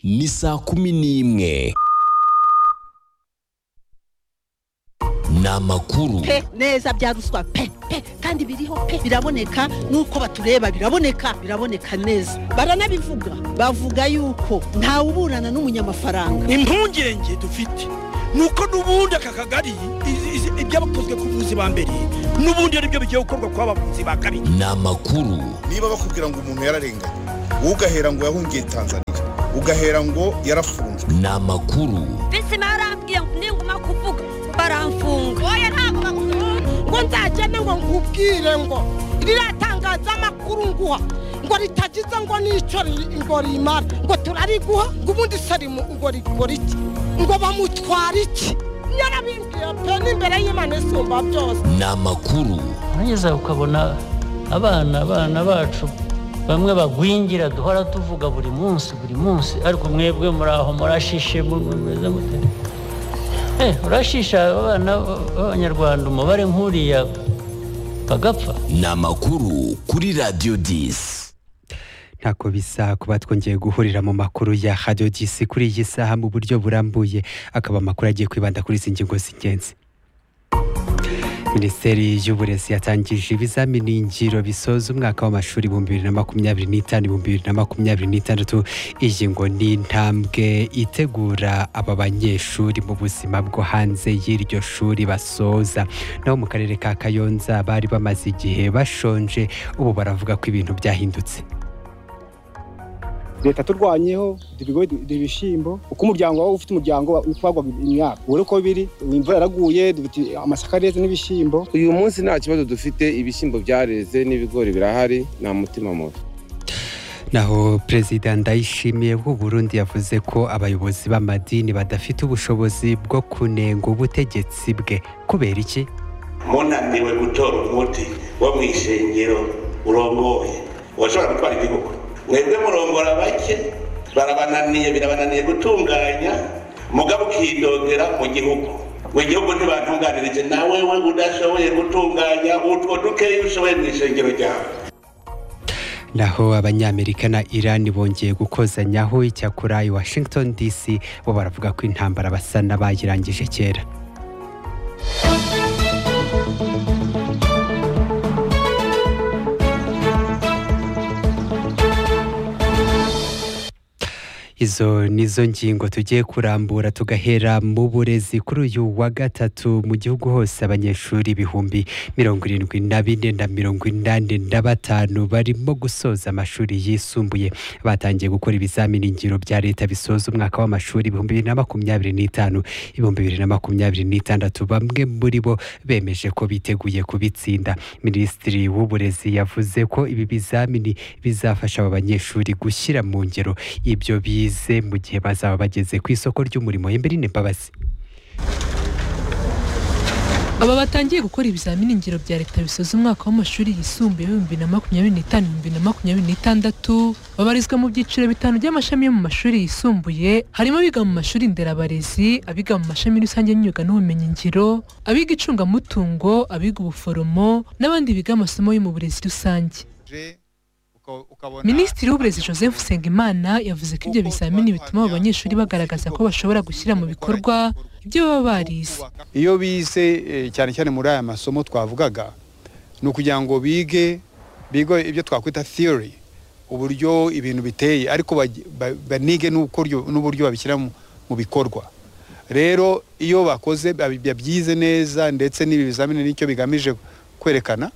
ni saa kumi n'imwe ni amakuru pe neza bya ruswa pe pe kandi biriho pe biraboneka nuko batureba biraboneka biraboneka neza baranabivuga bavuga yuko ntawuburana n'umunyamafaranga impungenge dufite nuko n'ubundi aka kagari izi- izi- ibyabakozwe ku buvuzi ba mbere n'ubundi ari byo bigiye gukorwa ku bavuzi ba kabiri ni amakuru niba bakubwira ngo umuntu yararenganye wowe ugahera ngo yahungiye tanzania ugahera ngo yarafunzwe ni amakuru bisi barambwiye ngo ninguma kuvuga baramfunga oya ntabwo bagufunga ngo nzagende ngo nkubwire ngo riratangaza amakuru nguha ngo ritagize ngo n'icyo ri- ngo rimara ngo turariguha ngo ubundi se rimu ngo rikora iki ngo bamutwara iki nyarabimbwiye pe n'imbere y'imana isumba byose ni amakuru nageza ukabona abana abana bacu bamwe bagwingira duhora tuvuga buri munsi buri munsi ariko mwebwe muri aho murashishe mu- mu- mumeze mute Eh, urashisha abana b'abanyarwanda umubare nk'uriya bagapfa ni amakuru kuri radiyo disi ntako bisa kuba twongeye guhurira mu makuru ya radiyo disi kuri iyi saha mu buryo burambuye akaba amakuru agiye kwibanda kuri izi ngingo z'ingenzi minisiteri y'uburezi yatangije ibizamini ngiro bisoza umwaka w'amashuri ibihumbi bibiri na makumyabiri n'itanu ibihumbi bibiri na makumyabiri n'itandatu iyi ngo ni intambwe itegura aba banyeshuri mu buzima bwo hanze y'iryo shuri basoza naho mu karere ka kayonza bari bamaze igihe bashonje ubu baravuga ko ibintu byahindutse leta turwanyeho ibigo ibishyimbo uko umuryango wawe ufite umuryango utwagwaga imyaka ubure uko biri imvura yaraguye dufite amasaka areze n'ibishyimbo uyu munsi nta kibazo dufite ibishyimbo byareze n'ibigori birahari nta mutima mubi naho perezida ndayishimiye w'u Burundi yavuze ko abayobozi b'amadini badafite ubushobozi bwo kunenga ubutegetsi bwe kubera iki munaniwe gutora umuti wo mu ishengero urongoye washobora gutwara igihugu mwebwe murongora bake barabananiye birabananiye gutunganya mugabo ukidogera mu gihugu mu gihugu ntibatunganirije nawe we udashoboye gutunganya utwo dukeya ushoboye mu ishengero ryawe naho abanyamerika na irani bongeye gukozanyaho icyakora i washington dc bo baravuga ko intambara basa n'abayirangije kera izo nizo ngingo tugiye kurambura tugahera mu burezi kuri uyu wa gatatu mu gihugu hose abanyeshuri ibihumbi mirongo irindwi na bine na mirongo inani na batanu barimo gusoza amashuri yisumbuye batangiye gukora ibizamini ngiro bya leta bisoza umwaka w'amashuri ibihumbi bibiri na makumyabiri n'itanu ibihumbi bibiri na makumyabiri n'itandatu bamwe muri bo bemeje ko biteguye kubitsinda minisitiri w'uburezi yavuze ko ibi bizamini bizafasha aba banyeshuri gushyira mu ngero ibyo bize mu gihe bazaba bageze ku isoko ry'umurimo Emberine Mbabazi aba batangiye gukora ibizamini ngiro bya leta bisoza umwaka w'amashuri yisumbuye w'ibihumbi na makumyabiri n'itanu ibihumbi na makumyabiri n'itandatu babarizwa mu byiciro bitanu by'amashami yo mu mashuri yisumbuye harimo abiga mu mashuri nderabarezi abiga mu mashami rusange y'imyuga n'ubumenyingiro abiga icungamutungo abiga ubuforomo n'abandi biga amasomo yo mu burezi rusange minisitiri w'uburezi joseph nsengimana yavuze ko ibyo bizamini bituma abo banyeshuri bagaragaza ko bashobora gushyira mu bikorwa ibyo baba barize iyo bize eh, cyane cyane muri aya masomo twavugaga ni ukugira ngo bige bige ibyo twakwita theory uburyo ibintu biteye ariko baj- ba- banige n'ukoryo- n'uburyo babishyira mu mu bikorwa rero iyo bakoze babi- babyize neza ndetse n'ibi bizamini nicyo bigamije kwerekana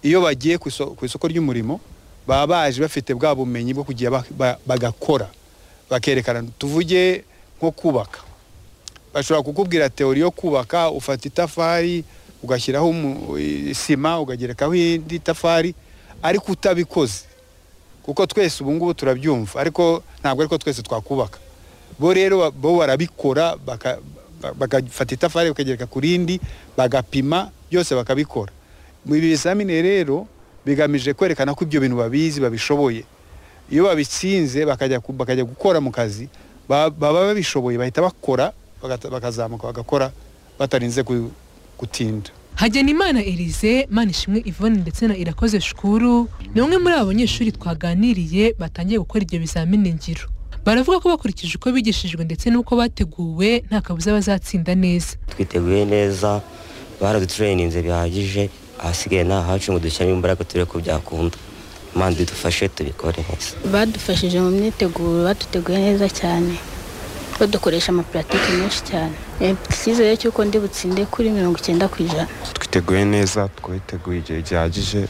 iyo bagiye ku iso- ku isoko ry'umurimo baba baje bafite bwa bumenyi bwo kugira ba- ba- bagakora bakerekana tuvuge nko kubaka bashobora kukubwira teori yo kubaka ufata itafari ugashyiraho umu- i- sima ukagerekaho indi tafari ariko utabikoze kuko twese ubu ngubu turabyumva ariko ntabwo ariko twese twakubaka bo rero ba- bo barabikora baka- ba- bagafata itafari bakagereka ku rindi bagapima byose bakabikora mu ibi bizamini rero bigamije kwerekana ko ibyo bintu babizi babishoboye iyo babitsinze bakajya ku- bakajya gukora mu kazi ba- baba babishoboye bahita bakora bagata- bakazamuka bagakora batarinze ku- gutinda Hagenimana Elise, Manishimwe Yvonne ndetse na Irakoze Shukuru ni umwe muri abo banyeshuri twaganiriye batangiye gukora ibyo bizamini ngiro. baravuga ko bakurikije uko bigishijwe ndetse n'uko bateguwe nta kabuza bazatsinda neza twiteguye neza baraduturayininze bihagije ahasigaye ni ahacu ngo dushyiremo imbaraga turebe ko byakunda imana idufashe tubikore neza badufashije mu myiteguro baduteguye neza cyane badukoresha amapuratike menshi cyane Eh, icyizere cy'uko ndi butsinde kuri mirongo icyenda ku ijana twiteguye neza twiteguye igihe gihagije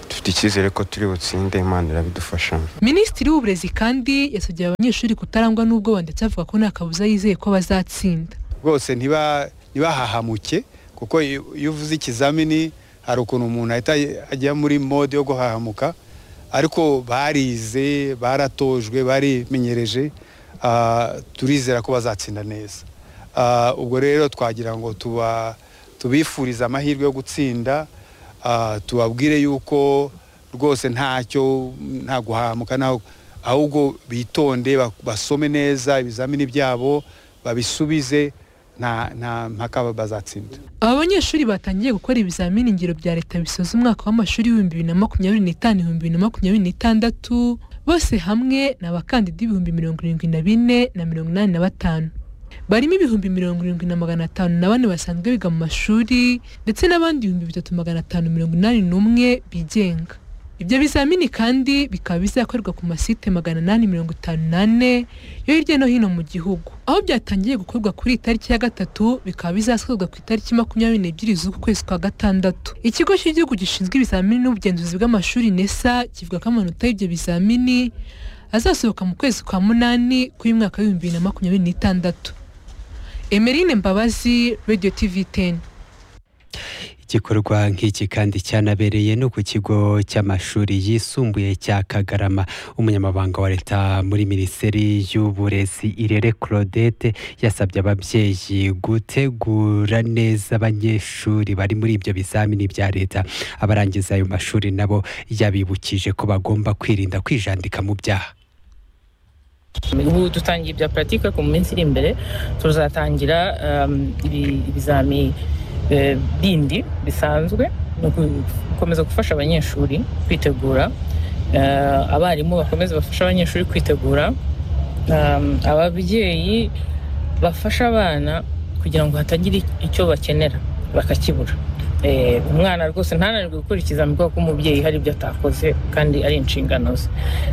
dufite icyizere ko turi butsinde imana irabidufashamo minisitiri w'uburezi kandi yasabye aba banyeshuri kutarangwa n'ubwoba ndetse avuga ko nta kabuza yizeye ko bazatsinda rwose ntiba- ntibahahamuke kuko iyo iyo uvuze ikizamini hari ukuntu umuntu ahita ajya muri mode yo guhahamuka ariko barize baratojwe barimenyereje ah, turizera ko bazatsinda neza Ah, ubwo rero twagira ngo tuba tubifurize amahirwe yo gutsinda ah, tubabwire yuko rwose ntacyo nta guhahamuka ntaho ahubwo bitonde ba- basome neza ibizamini byabo babisubize nta nta mpaka bazatsinda aba banyeshuri batangiye gukora ibizamini ngiro bya leta bisoza umwaka w'amashuri w'ibihumbi bibiri na makumyabiri n'itanu ibihumbi bibiri na makumyabiri n'itandatu bose hamwe ni abakandida ibihumbi mirongo irindwi na bine na mirongo inani na batanu barimo ibihumbi mirongo irindwi na magana atanu na bane basanzwe biga mu mashuri ndetse n'abandi ibihumbi bitatu magana atanu mirongo inani n'umwe bigenga ibyo bizamini kandi bikaba bizakorerwa ku masite magana inani mirongo itanu n'ane yo hirya no hino mu gihugu aho byatangiye gukorwa kuri iyi tariki ya gatatu bikaba bizasozwa ku itariki makumyabiri n'ebyiri z'uku kwezi kwa gatandatu ikigo cy'igihugu gishinzwe ibizamini n'ubugenzuzi bw'amashuri nesa kivuga ko amanota y'ibyo bizamini azasohoka mu kwezi kwa munani kw'imwaka w'ibihumbi bibiri na makumyabiri n'itandatu emerine mbabazi radiyo tivi teni igikorwa nk'iki kandi cyanabereye no ku kigo cy'amashuri yisumbuye cya kagarama umunyamabanga wa leta muri minisiteri y'uburezi irere claudette yasabye ababyeyi gutegura neza abanyeshuri bari muri ibyo bizamini bya leta abarangiza ayo mashuri nabo yabibukije ko bagomba kwirinda kwijandika mu byaha ubu dutangiye ibya puratike ku minsi iri imbere tuzatangira um, ibi- ibizami eh, bindi bisanzwe ni uku- gukomeza gufasha abanyeshuri kwitegura Eh, abarimu bakomeze bafashe abanyeshuri kwitegura Um, ababyeyi bafasha abana kugira ngo hatagira icyo bakenera bakakibura Eh, umwana rwose ntananirwe gukora ikizami kubera ko umubyeyi hari ibyo atakoze kandi ari inshingano ze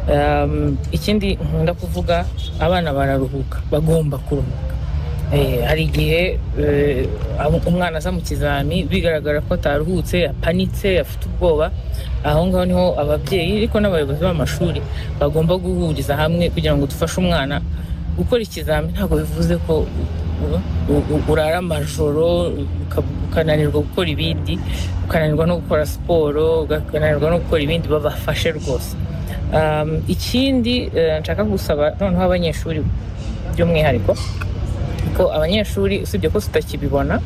Um, ikindi nkunda kuvuga abana bararuhuka bagomba kuruhuka Eh, hari igihe eh, abo- umwana aza mu kizami bigaragara ko ataruhutse apanitse afite ubwoba aho ngaho niho ababyeyi ariko n'abayobozi b'amashuri bagomba guhuriza hamwe kugira ngo dufashe umwana gukora ikizami ntabwo bivuze ko u- u- u- urara amajoro uka- ukananirwa gukora ibindi ukananirwa no gukora siporo ukananirwa no gukora ibindi babafashe rwose Um, ikindi eh, nshaka gusaba noneho abanyeshuri by'umwihariko ko abanyeshuri usibye ko tutakibibona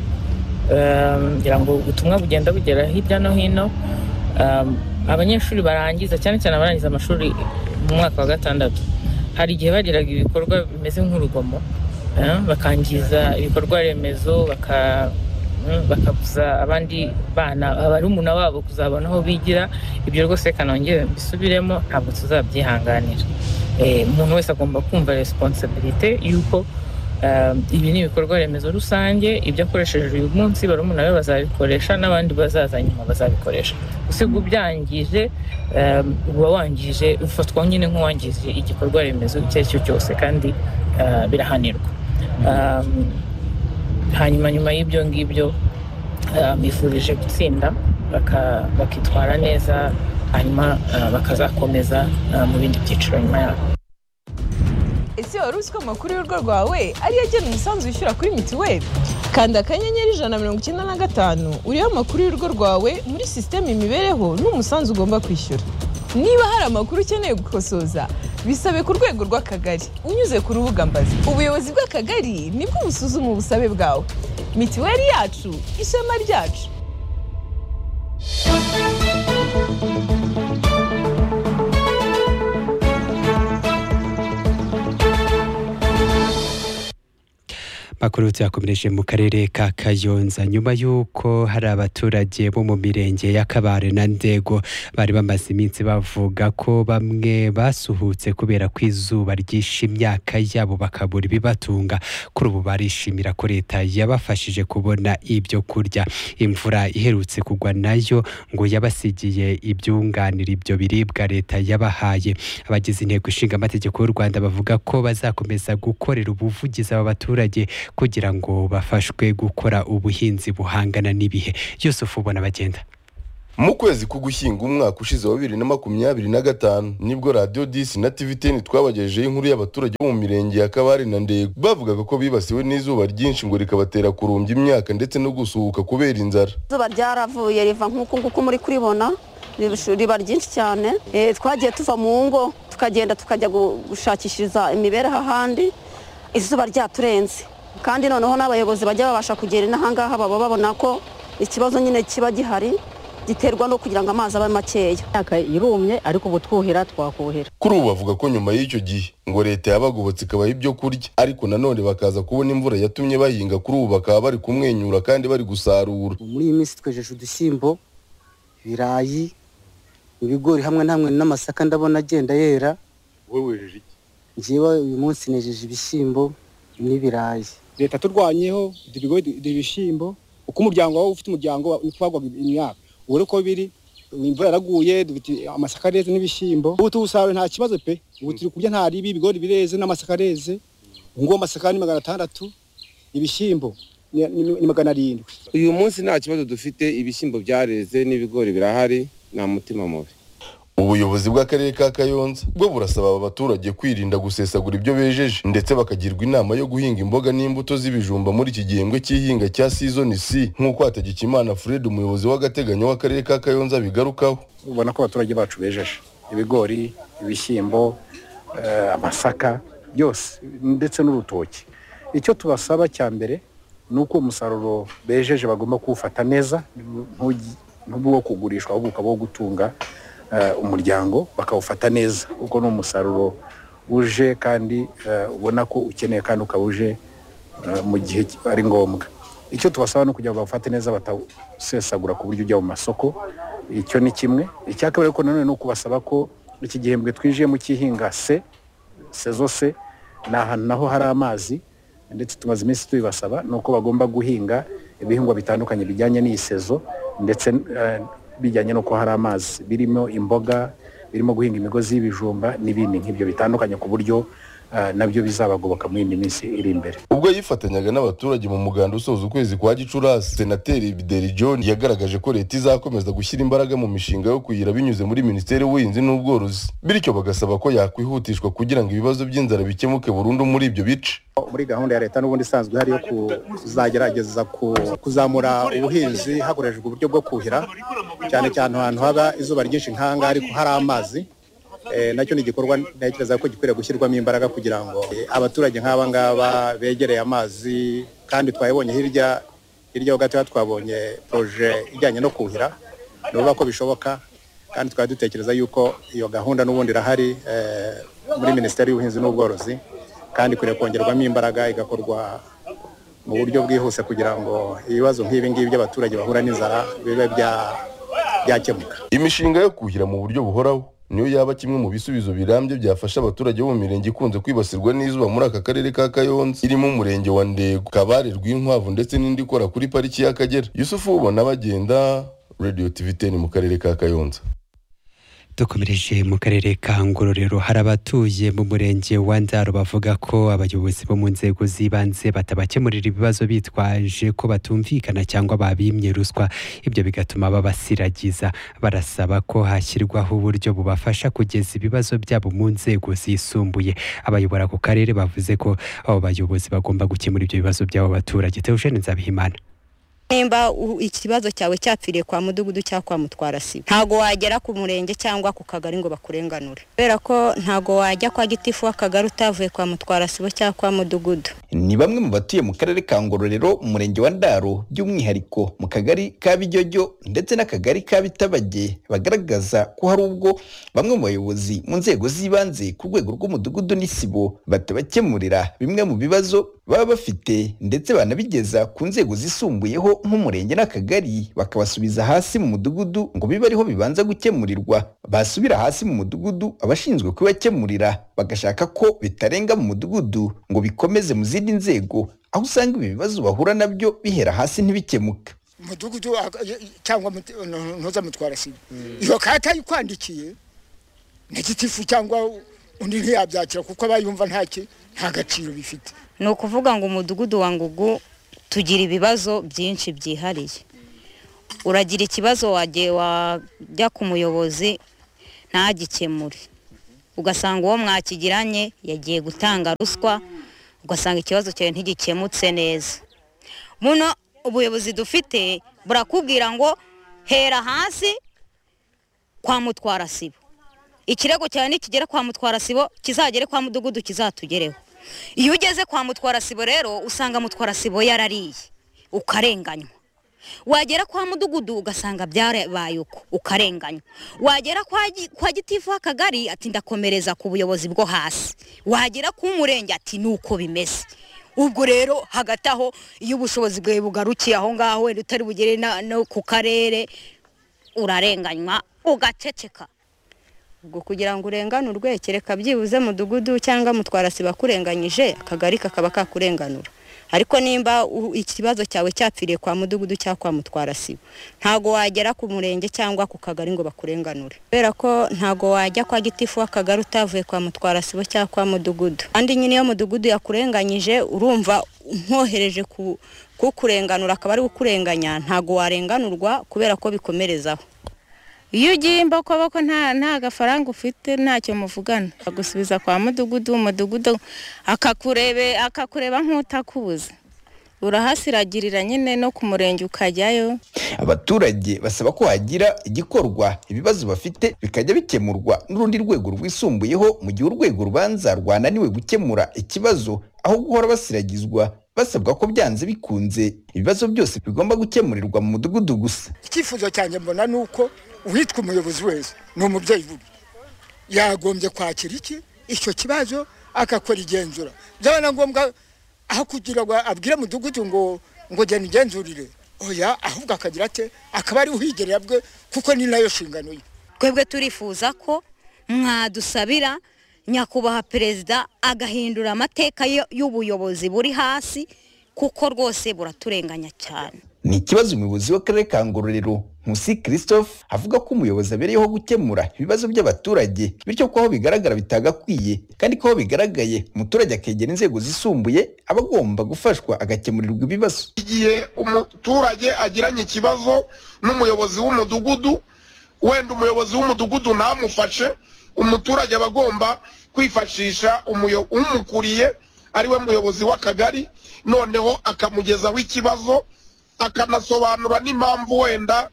um, ngira ngo ubutumwa bugenda bugera hirya no hino um, abanyeshuri barangiza cyane cyane abarangiza amashuri mu mwaka wa gatandatu hari igihe bagiraga ibikorwa bimeze nk'urugomo eh, bakangiza ibikorwa remezo baka mm, bakabuza abandi bana barumuna babo kuzabona aho bigira ibyo rwose reka nongere mbisubiremo ntabwo tuzabyihanganira Eh, umuntu wese agomba kumva responsibility y'uko Um, ibi ni ibikorwa remezo rusange ibyo akoresheje uyu munsi barumuna be bazabikoresha n'abandi bazaza nyuma bazabikoresha usiga ubyangije um, uba wangije ufatwa nyine nk'uwangije igikorwa remezo icyo ari cyo cyose kandi uh, birahanirwa um, hanyuma nyuma y'ibyo ngibyo uh, bifurije gutsinda baka- bakitwara neza hanyuma uh, bakazakomeza uh, mu bindi byiciro nyuma yabo ese wari uzi ko amakuru y'urugo rwawe ariyo agena umusanzu wishyura kuri mituweli kanda akanyenyeri ijana na mirongo icyenda na gatanu uriho amakuru y'urugo rwawe muri sisiteme imibereho n'umusanzu ugomba kwishyura niba hari amakuru ukeneye gukosoza bisabe ku rwego rw'akagari unyuze ku rubuga mbazi ubuyobozi bw'akagari nibwo busuzuma ubusabe bwawe mituweli yacu ishema ryacu Amakuru tuyakomereje mu karere ka Kayonza nyuma y'uko hari abaturage bo mu mirenge ya Kabare na Ndego bari bamaze iminsi bavuga ko bamwe basuhutse kubera ko izuba ryishe imyaka yabo bakabura ibibatunga kuri ubu barishimira ko leta yabafashije kubona ibyo kurya imvura iherutse kugwa nayo ngo yabasigiye ibyunganira ibyo biribwa leta yabahaye abagize inteko ishinga amategeko y'u Rwanda bavuga ko bazakomeza gukorera ubuvugizi aba baturage kugira ngo bafashwe gukora ubuhinzi buhangana n'ibihe Yusufu ubona bagenda mu kwezi k'ugushyinga umwaka ushize wa bibiri na makumyabiri na gatanu nibwo radiyo disi na tivi teni twabagejeho inkuru y'abaturage bo mu mirenge ya kabare na ndego bavugaga ko bibasiwe n'izuba ryinshi ngo rikabatera kurumbya imyaka ndetse no gusuhuka kubera inzara izuba ryaravuye riva nk'uku nguku muri kuribona ribushu- riba ryinshi cyane Eh, twagiye tuva mu ngo tukagenda tukajya gu- gushakishiriza imibereho ahandi izuba ryaturenze kandi noneho n'abayobozi bajya babasha kugera inahangaha baba babona ko ikibazo nyine kiba gihari giterwa no kugira ngo amazi abe makeya imyaka irumye ariko ubu twuhira twakuhira kuri ubu bavuga ko nyuma y'icyo gihe ngo leta yabagobotse ikabaha ibyo kurya ariko nanone bakaza kubona imvura yatumye bahinga kuri ubu bakaba bari kumwenyura kandi bari gusarura muri iyi minsi twejeje udushyimbo ibirayi ibigori hamwe na hamwe n'amasaka ndabona agenda yera wowe wejeje iki njyewe uyu munsi nejeje ibishyimbo n'ibirayi leta turwanyeho duha ibigori duha ibishyimbo uko umuryango wawe ufite umuryango twagwaga imyaka ubu rero uko biri imvura yaraguye dufite amasaka areze n'ibishyimbo ubu tuwusaruye nta kibazo pe ubu turi kurya nta ribi ibigori bireze n'amasaka areze ubu ngubu amasaka ni magana atandatu ibishyimbo ni- ni- ni magana arindwi uyu munsi nta kibazo dufite ibishyimbo byareze n'ibigori birahari nta mutima mubi ubuyobozi bw'akarere ka kayonza bwo burasaba aba baturage kwirinda gusesagura ibyo bejeje ndetse bakagirwa inama yo guhinga imboga n'imbuto z'ibijumba muri iki gihembwe cy'ihinga cya sizoni c nk'uko hategekimana fred umuyobozi w'agateganyo w'akarere ka kayonza abigarukaho ubona ko abaturage bacu bejeje ibigori ibishyimbo eh, amasaka byose ndetse n'urutoki icyo tubasaba cya mbere ni uko umusaruro bejeje bagomba kuwufata neza ntugi- ntuba uwo kugurishwa ahubwo ukaba uwo gutunga eh, umuryango bakawufata neza kuko ni umusaruro uje kandi eh, ubona ko ukeneye kandi ukaba uje eh, mu gihe ari ngombwa icyo tubasaba ni ukugira ngo bawufate neza batawusesagura ku buryo ujya mu masoko icyo ni kimwe icya kabiri ariko nanone ni ukubasaba ko iki gihembwe twinjiyemo cy'ihinga se sezo se ni ahantu naho hari amazi ndetse tumaze iminsi tubibasaba ni uko bagomba guhinga ibihingwa bitandukanye bijyanye n'iyi sezo ndetse eh, bijyanye n'uko hari amazi birimo imboga birimo guhinga imigozi y'ibijumba n'ibindi nk'ibyo bitandukanye ku buryo eh, nabyo bizabagoboka muri iyi minsi iri imbere ubwo yifatanyaga n'abaturage mu muganda usoza ukwezi kwa gicurasi senateri bideri john yagaragaje ko leta izakomeza gushyira imbaraga mu mishinga yo kuyira binyuze muri minisiteri y'ubuhinzi n'ubworozi bityo bagasaba ko yakwihutishwa kugira ngo ibibazo by'inzara bikemuke burundu muri ibyo bice muri gahunda ya leta n'ubundi isanzwe ihari yo ku- kuzagerageza ku- kuzamura ubuhinzi hakoreshejwe uburyo bwo kuhira cyane cyane ahantu haba izuba ryinshi nk'ahangaha ariko hari amazi Eh, nacyo ni igikorwa ntekereza ko gikwiriye gushyirwamo imbaraga kugira ngo eh, abaturage nk'aba ngaba begereye amazi kandi twabibonye hirya hirya ho gatoya twabonye poroje ijyanye no kuhira ni ukuvuga ko bishoboka kandi twari dutekereza yuko iyo gahunda n'ubundi irahari eh, muri minisiteri y'ubuhinzi n'ubworozi kandi ikwiriye kongerwamo imbaraga igakorwa mu buryo bwihuse kugira ngo ibibazo nk'ibi ngibi by'abaturage bahura n'inzara bibe bya- byakemuka imishinga yo kuhira mu buryo buhoraho niyo yaba kimwe mu bisubizo birambye byafasha abaturage bo mu mirenge ikunze kwibasirwa n'izuba muri aka karere ka kayonza irimo umurenge wa ndego kabare rw'inkwavu ndetse n'indi ikora kuri pariki y'akagera yusufu ubona bagenda radio tv 10 mu karere ka kayonza dukomereje mu karere ka ngororero hari abatuye mu murenge wa ndaro bavuga ko abayobozi bo mu nzego z'ibanze batabakemurira ibibazo bitwaje ko batumvikana cyangwa babimye ruswa ibyo bigatuma babasiragiza barasaba ko hashyirwaho uburyo bubafasha kugeza ibibazo byabo mu nzego zisumbuye abayobora ako karere bavuze ko abo bayobozi bagomba gukemura ibyo bibazo by'abo baturage Theogene Nzabihimana nimba u- ikibazo cyawe cyapfiriye kwa mudugudu cyangwa kwa mutwara sibo ntago wagera ku murenge cyangwa ku kagari ngo bakurenganure kubera ko ntago wajya kwa gitifu w'akagari utavuye kwa mutwara sibo cyangwa kwa mudugudu ni bamwe mu batuye mu karere ka ngororero umurenge wa ndaro by'umwihariko mu kagari ka bijyojyo ndetse n'akagari ka bitabage bagaragaza ko hari ubwo bamwe mu bayobozi mu nzego z'ibanze ku rwego rw'umudugudu n'isibo batabakemurira bimwe mu bibazo baba bafite ndetse banabigeza ku nzego zisumbuyeho nk'umurenge n'akagari bakabasubiza hasi mu mudugudu ngo bibe ariho bibanza gukemurirwa basubira hasi mu mudugudu abashinzwe kubibakemurira bagashaka ko bitarenga mu mudugudu ngo bikomeze mu zindi nzego aho usanga ibi bibazo bahura nabyo bihera hasi ntibikemuke mudugudu aka- y- y- cyangwa ntuzamutwara sibo iyo kata yikwandikiye ni gitifu cyangwa undi ntiyabyakira kuko aba yumva nta ki- nta gaciro bifite ni ukuvuga ngo umudugudu wa ngugu tugira ibibazo byinshi byihariye uragira ikibazo wagiye wajya ku muyobozi ntagikemure ugasanga uwo mwakigiranye yagiye gutanga ruswa ugasanga ikibazo cyawe ntigikemutse neza muno ubuyobozi dufite burakubwira ngo hera hasi kwa mutwara sibo ikirego cyawe nikigera kwa mutwara sibo kizagere kwa mudugudu kizatugereho iyo ugeze kwa mutwara sibo rero usanga mutwara sibo yarariye ukarenganywa wagera kwa mudugudu ugasanga byarabaye uko ukarenganywa wagera kwa gi- kwa gitifu w'akagari ati ndakomereza ku buyobozi bwo hasi wagera ku murenge ati ni uko bimeze ubwo rero hagati aho iyo ubushobozi bwawe bugarukiye aho ngaho wenda utari bugere na- no ku karere urarenganywa ugaceceka ubwo kugira ngo urenganurwe kereka byibuze mudugudu cyangwa mutwara siba kurenganyije akagari kakaba kakurenganura ariko nimba u- ikibazo cyawe cyapfiriye kwa mudugudu cyangwa kwa mutwara sibo ntago wagera ku murenge cyangwa ku kagari ngo bakurenganure kubera ko ntago wajya kwa gitifu w'akagari utavuye kwa mutwara sibo cyangwa kwa mudugudu kandi nyine iyo mudugudu yakurenganyije urumva nkohereje ku kukurenganura akaba ari kukurenganya ntago warenganurwa kubera ko bikomerezaho iyo ugiye imboko ko nta nta gafaranga ufite ntacyo muvugana bagusubiza kwa mudugudu umudugudu akakurebe akakureba nk'utakubuza urahasiragirira nyine no ku murenge ukajyayo abaturage basaba ko hagira igikorwa ibibazo bafite bikajya bikemurwa n'urundi rwego rwisumbuyeho mu gihe urwego rubanza rwananiwe gukemura ikibazo aho guhora basiragizwa basabwa ko byanze bikunze ibibazo byose bigomba gukemurirwa mu mudugudu gusa icyifuzo cyanjye mbona ni uko uwitwa umuyobozi wese ni umubyeyi bubi yagombye kwakira iki icyo kibazo agakora igenzura byaba na ngombwa aho kugira ngo abwire mudugudu ngo ngo genda igenzurire oya ahubwo akagira ate akaba ari uhigerera bwe kuko ni nayo nshingano ye twebwe turifuza ko mwadusabira nyakubahwa perezida agahindura amateka yo- y'ubuyobozi buri hasi kuko rwose buraturenganya cyane ni ikibazo umuyobozi w'akarere ka ngororero nkusi christophe avuga ko umuyobozi abereyeho gukemura ibibazo by'abaturage bityo ko aho bigaragara bitagakwiye kandi ko aho bigaragaye umuturage akegera inzego zisumbuye aba agomba gufashwa agakemurirwa ibibazo igihe umuturage agiranye ikibazo n'umuyobozi w'umudugudu wenda umuyobozi w'umudugudu ntamufashe umuturage aba agomba kwifashisha umuyo- umukuriye ariwe muyobozi w'akagari noneho akamugezaho ikibazo akanasobanura n'impamvu wenda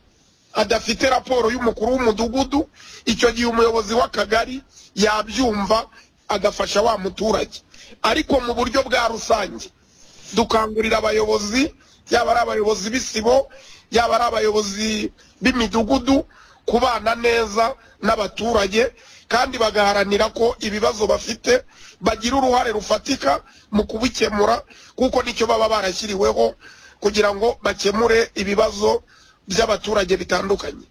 adafite raporo y'umukuru w'umudugudu icyo gihe umuyobozi w'akagari yabyumva agafasha wa muturage ariko mu buryo bwa rusange dukangurira abayobozi yaba ari abayobozi b'isibo yaba ari abayobozi b'imidugudu kubana neza n'abaturage kandi bagaharanira ko ibibazo bafite bagira uruhare rufatika mu kubikemura kuko nicyo baba barashyiriweho kugira ngo bakemure ibibazo by'abaturage bitandukanye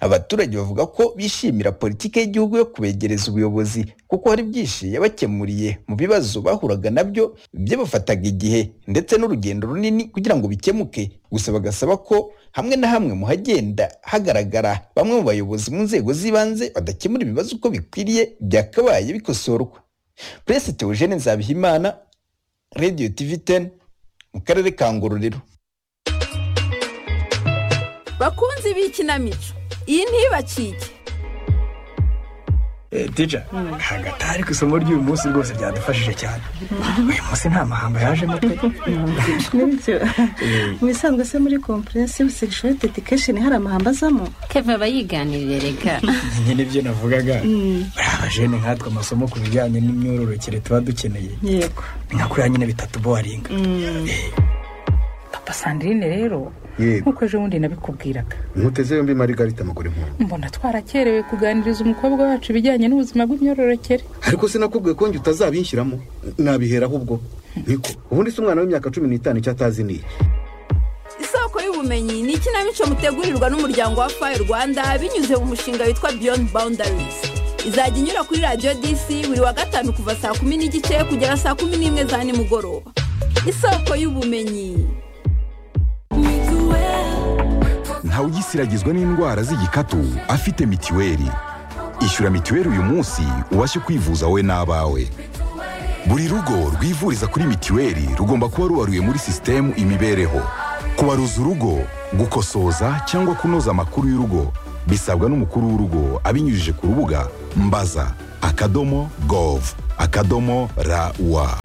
abaturage bavuga ko bishimira politiki y'igihugu yo kubegereza ubuyobozi kuko hari byinshi yabakemuriye mu bibazo bahuraga nabyo byabafataga igihe ndetse n'urugendo runini kugira ngo bikemuke gusa bagasaba ko hamwe na hamwe mu hagenda hagaragara bamwe mu bayobozi mu nzego z'ibanze badakemura ibibazo uko bikwiriye byakabaye bikosorwa Prince Theogene Nzabihimana Radio TV 10 mu karere ka Ngororero bakunzi b'ikinamico iyi ntibacike deja ntabwo atari ku isomo ry'uyu munsi rwose ryadufashije cyane uyu munsi nta mahamba yajemo pe nibyo mu bisanzwe se muri comprehensive sexual education hari amahamba azamo keva aba yiganirira reka nyine nibyo navugaga Mm. buriya abajene nkatwe amasomo ku bijyanye n'imyororokere tuba dukeneye yego ni nka kuriya nyine bitatu bowaringa papa sandrine rero Yego. nk'uko ejo bundi nabikubwiraga nkuteze yombi marigarita amaguru nkuru mbona twarakerewe kuganiriza umukobwa wacu ibijyanye n'ubuzima bw'imyororokere ariko sinakubwiye ko njye utazabinshyiramo nabiheraho ubwo niko ubundi si umwana w'imyaka cumi n'itanu icyo atazi ni iki isoko y'ubumenyi ni ikinamico mutegurirwa n'umuryango wa fayi rwanda binyuze mu mushinga witwa beyond boundaries izajya inyura kuri radiyo dc buri wa gatanu kuva saa kumi n'igice kugera saa kumi n'imwe za nimugoroba isoko y'ubumenyi ntawe ugisiragizwa n'indwara z'igikatu afite mitiweli ishyura mitiweli uyu munsi ubashe kwivuza wowe n'abawe buri rugo rwivuriza kuri mitiweli rugomba kuba rubaruye muri sisitemu imibereho kubaruza urugo gukosoza cyangwa kunoza amakuru y'urugo bisabwa n'umukuru w'urugo abinyujije ku rubuga mbaza akadomo gov akadomo rawa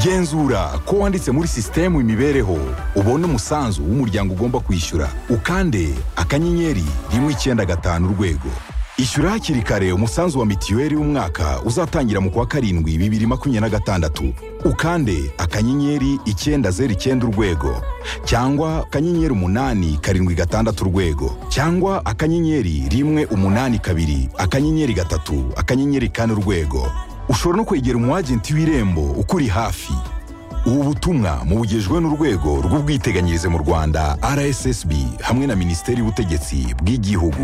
genzura ko wanditse muri sisitemu imibereho ubone umusanzu w'umuryango ugomba kwishyura ukande akanyenyeri rimwe icyenda gatanu urwego ishyura hakiri kare umusanzu wa mitiweli w'umwaka uzatangira mu kwa karindwi bibiri makumyabiri na gatandatu ukande akanyenyeri icyenda zeru icyenda urwego cyangwa akanyenyeri umunani karindwi gatandatu urwego cyangwa akanyenyeri rimwe umunani kabiri akanyenyeri gatatu akanyenyeri kane urwego ushobora no kwegera umwagenti w'irembo ukuri hafi ubu butumwa mubugejwe n'urwego rw'ubwiteganyirize mu rwanda rssb hamwe na minisiteri y'ubutegetsi bw'igihugu